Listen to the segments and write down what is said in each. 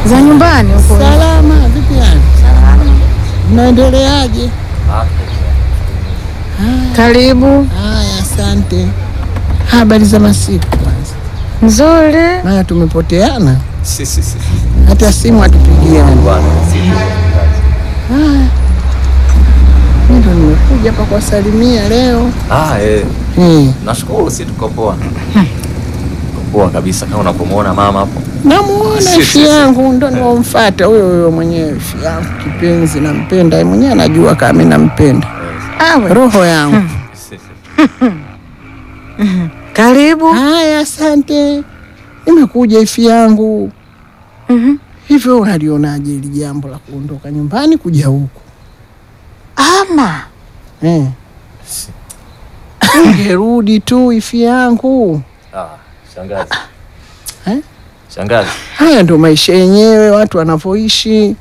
za nyumbani huko. Salama, vipi yani? Mnaendeleaje? Karibu. Haya, asante. Habari za masiku kwanza, Nzuri. maana tumepoteana, Si, si, si. hata simu hatupigiani. Bwana, si. Mimi ndo nimekuja hapa kuwasalimia leo. Ah, eh. Hmm. Nashukuru si tuko poa. Tuko poa kabisa kama unapomwona mama hapo. Namuona Si, si, ifi si. yangu ndo niwamfata huyo huyo mwenyewe, ifi yangu kipenzi, nampenda yeye mwenyewe, anajua kama mimi nampenda, Awe. roho yangu. Si, si. Karibu. Haya, asante. Nimekuja ifi yangu. Mhm. Hivyo unalionaje hili jambo la kuondoka nyumbani kuja huku Ama. eh? Ungerudi tu ifi yangu. Ah, shangazi. Eh? Shangazi. Haya ndo maisha yenyewe, watu wanavyoishi,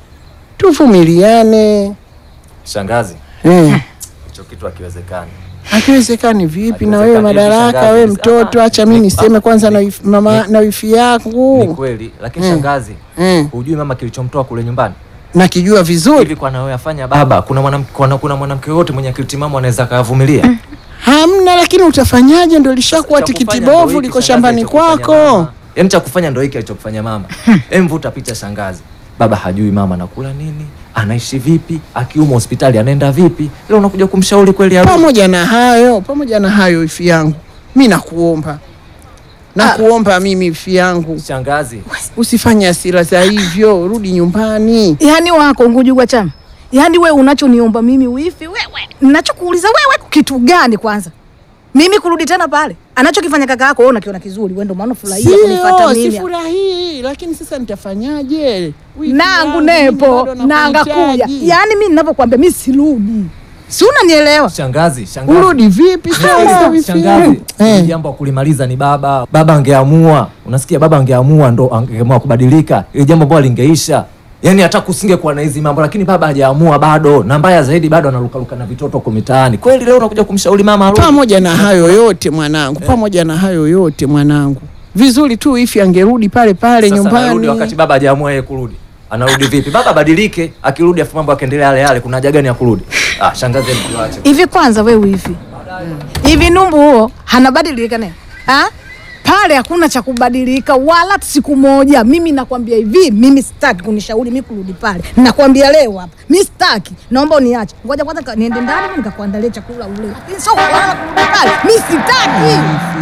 tuvumiliane Shangazi. eh. Hicho kitu hakiwezekani. Hakiwezekani vipi? Na wewe Hakiwezekani vipi, madaraka, shangazi? wewe mtoto, Ah, acha mimi ni- niseme ah, kwanza na ni- wifi- mama ni- na wifi Ni yangu kweli, lakini Mm. shangazi, eh. hujui mama kilichomtoa kule nyumbani? Nakijua vizuri, Hivi kwa nawe afanya baba, kuna mwanamke kuna, kuna mwanamke yote mwenye akili timamu anaweza kavumilia? hamna. Lakini utafanyaje? Ndo lishakuwa Cha tikiti kufanya ndo bovu, hiki, liko shangazi, shambani alichokufanya kwako. mama. Yaani cha kufanya ndo hiki alichokufanya mama. Emvuta picha shangazi. Baba hajui mama anakula nini, anaishi vipi, akiumwa hospitali anaenda vipi. Leo unakuja kumshauri kweli arudi? Pamoja na hayo, pamoja na hayo, ifi yangu, mi nakuomba, nakuomba mimi ifi yangu, Shangazi, usifanye hasira za hivyo, rudi nyumbani. Yaani wako ngujugwa chama. Yaani we unachoniomba mimi wifi wewe. Ninachokuuliza wewe kitu gani kwanza? Mimi kurudi tena pale. Anachokifanya kaka yako wewe unakiona kizuri. Wewe ndio maana furahia kunifuata Sio, mimi. sifurahii, lakini sasa nitafanyaje? Wifi nangu yangu, mimi nepo bado nanga kuya nakuhitaji. yaani mi ninavyokuambia mi sirudi si unanielewa shangazi, shangazi. Urudi vipi sasa Shangazi, wifi shangazi, yangu? hili Eh. jambo la kulimaliza ni baba. Baba angeamua, unasikia, baba angeamua ndo angeamua kubadilika, ili jambo ambalo lingeisha. Yaani hata kusingekuwa na hizi mambo, lakini baba hajaamua bado, na mbaya zaidi bado analukaluka na vitoto huko mitaani. Kweli leo unakuja kumshauri mama arudi? Pamoja na hayo yote mwanangu, pamoja na hayo yote mwanangu, vizuri tu ifi angerudi pale pale Sasa anarudi nyumbani. wakati baba hajaamua yeye kurudi. Anarudi vipi? Baba badilike, akirudi afu mambo akaendelea yale yale, kuna haja gani ya kurudi? Ah, shangazi mkiwache. hivi kwanza we hivi hivi numbu huo hanabadilika ne ha? pale hakuna cha kubadilika wala siku moja mimi nakwambia hivi mimi sitaki kunishauri mi kurudi pale nakwambia leo hapa mi sitaki naomba uniache ngoja kwanza ka- niende ndani nikakuandalia chakula ule lakini sio kulala kurudi pale mi sitaki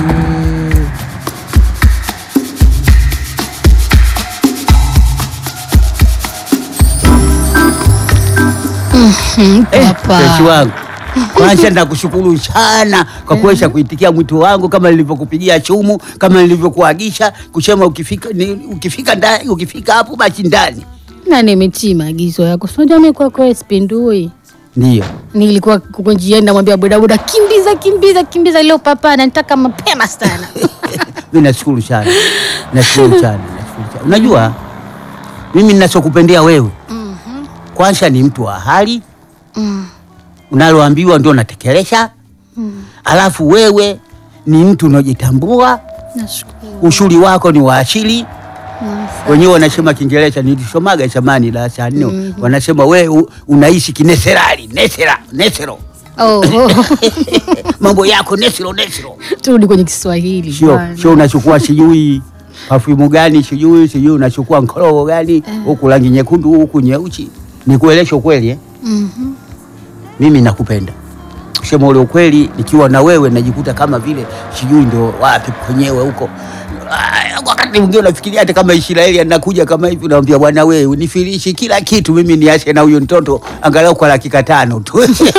Mpenzi wangu, kwanza nakushukuru sana kwa kuweza kuitikia mwito wangu kama nilivyokupigia chumu, kama nilivyokuagisha kusema ukifika ni, ukifika ndani ukifika hapo basi ndani. na nimetii maagizo yako. Unajua mimi kwako sipindui. Ndio Nilikuwa kuko njiani namwambia bodaboda, kimbiza kimbiza kimbiza, leo papa ananitaka mapema sana. mimi nashukuru sana, nashukuru sana, nashukuru sana. Unajua mimi ninachokupendea wewe kwanza ni mtu wa hali unaloambiwa ndio natekeleza, alafu wewe ni mtu unaojitambua, Nashukuru. ushuri wako ni wa asili wenyewe wanasema Kiingereza, nilisomaga zamani darasa la nne, wanasema we u- unaishi kineserali nesera nesero, Oh, oh. mambo yako nesero nesero, Turudi kwenye Kiswahili. sio bwana. sio unachukua sijui pafumu gani sijui sijui unachukua nkorogo gani huku rangi nyekundu huku nyeusi. Nikuelesha ukweli eh? Mhm. Mimi nakupenda kusema ule ukweli, nikiwa na wewe najikuta kama vile sijui ndo wapi kwenyewe huko. Ah, Wakati mwingine unafikiria hata kama Israeli anakuja kama hivi, unamwambia bwana, wewe unifirishi kila kitu, mimi niache na huyo mtoto angalau kwa dakika tano tu.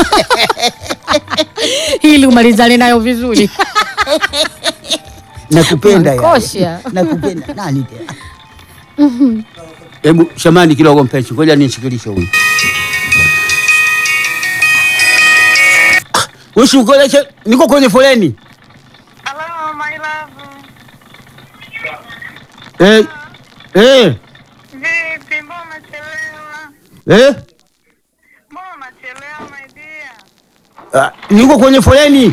Ili umalizane nayo vizuri. nakupenda yani. Unanikosha. nakupenda nani tena? Hebu shamani kidogo mpenzi, ngoja nishikilishe huyu. Usikoleshe, niko kwenye foleni. Hello, my love. Eh, eh, Vipi, mbona umechelewa? eh. Mbona umechelewa my dear? Ah, niko kwenye foleni.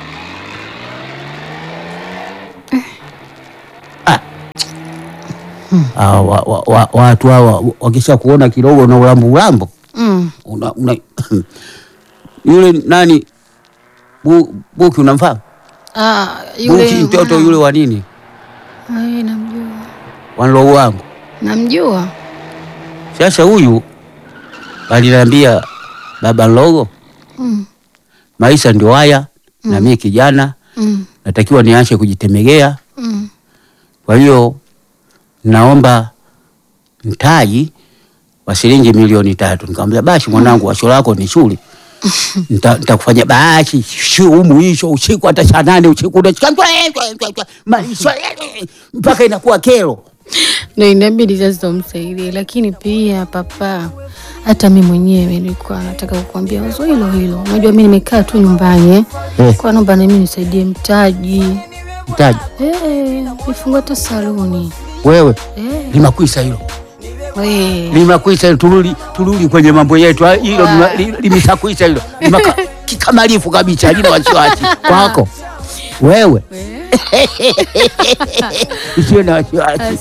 Ah. Ah, wa, wa, wa, watu hawa wakisha kuona kidogo na ulambo ulambo Mm. una, una yule nani bu, Buki unamfahamu? Ah, yule Buki mtoto mwana- yule wa nini Ai, namjua. wa ndogo wangu. Namjua. Sasa huyu aliniambia baba ndogo, Mm. maisha ndio haya na mimi kijana Mm. natakiwa niache kujitemegea. Mm. Kwa hiyo naomba mtaji wa shilingi milioni tatu. Nikamwambia basi mwanangu, washo lako ni shule Nita- nitakufanya basi shu humu hicho usiku hata saa nane usiku unashika maisha mpaka inakuwa kero. Ndio inabidi sasa umsaidie, lakini pia papa, hata mi mwenyewe nilikuwa nataka kukuambia wazo hilo hilo. Unajua mi nimekaa tu nyumbani eh. Eh. Kwa naomba na mimi nisaidie mtaji Mtaji eh, nifungue hata saluni wewe eh. limakwisa hilo We. limakwisa hilo, turudi turudi kwenye mambo yetu Ah, hilo lima- li- limeshakwisa hilo Limaka- kikamilifu kabisa, halina wasiwasi kwako wewe, usiwe na wasiwasi.